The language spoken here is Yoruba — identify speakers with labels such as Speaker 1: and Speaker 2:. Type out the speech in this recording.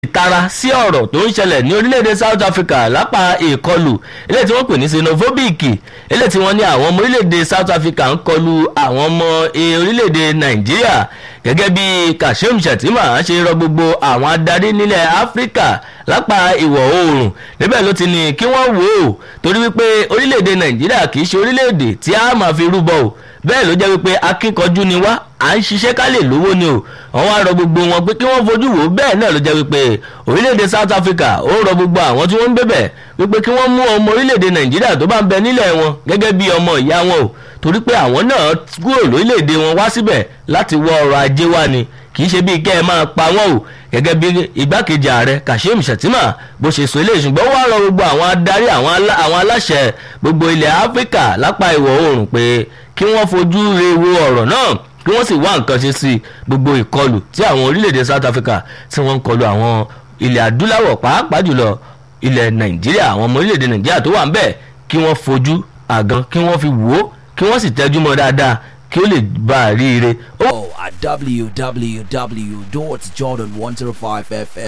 Speaker 1: ìtara sí ọ̀rọ̀ tó ń ṣẹlẹ̀ ní orílẹ̀-èdè South Africa lápá ìkọlù eléyìí tí wọ́n pè ní xenophobic eléyìí tí wọ́n ní àwọn ọmọ orílẹ̀-èdè South Africa ń kọlu àwọn ọmọ orílẹ̀-èdè Nàìjíríà gẹ́gẹ́ bí Kashim Shettima ṣe rọ gbogbo àwọn adarí nílẹ̀ Áfíríkà lápá ìwọ̀ oòrùn níbẹ̀ ló ti ní kí wọ́n wò ó torí wípé orílẹ̀-èdè Nàìjíríà kì í ṣe orílẹ̀-èdè tí a máa fi rúbọ o bẹ́ẹ̀ ló jẹ́ wípé akíkanjú ni wá à ń ṣiṣẹ́ ká lè lówó ni o àwọn arọ gbogbo wọn pé kí wọ́n fojú wò bẹ́ẹ̀ náà ló jẹ́ wípé orílẹ̀-èdè South Africa ó rọ gbogbo àwọn tí wọ́n ń bẹ̀bẹ̀ wípé kí wọ́n mú ọmọ orílẹ̀-èdè Nàìjíríà tó bá ń bẹ nílẹ̀ wọn gẹ́gẹ́ bí ọmọ ìyá wọn o torí pé àwọn náà kúrò lórílẹ̀-èdè wọn wá síbẹ̀ láti wọ ọrọ̀ ajé wá ni kì í ṣe bíi kẹ́ ẹ máa pa wọ́n o gẹ́gẹ́ bí igbákejì ààrẹ Kashim Shettima bó ṣe sọ eléyìí ṣùgbọ́n wàá rọ gbogbo àwọn adarí àwọn aláṣẹ gbogbo ilẹ̀ Áfíríkà lápá ìwọ̀ oòrùn pé kí wọ́n fojú re wo ọ̀rọ̀ náà kí wọ́n sì wá nǹkan ṣe sí gbogbo ìkọlù tí àwọn orílẹ̀-èdè South Africa tí wọ́n ń kọlù àwọn ilẹ̀ adúláwọ̀ pàápàá jùlọ ilẹ̀ Nàìjíríà àwọn ọmọ orílẹ̀-èdè Nàìjíríà tó wà ń bẹ̀ kí wọ́n fojú àgàn kí wọ́n fi wò ó kí wọ́n sì tẹ́jú mọ́ dáadáa kí ó lè bá a rí ire.
Speaker 2: Oh, at www.jordan105fm.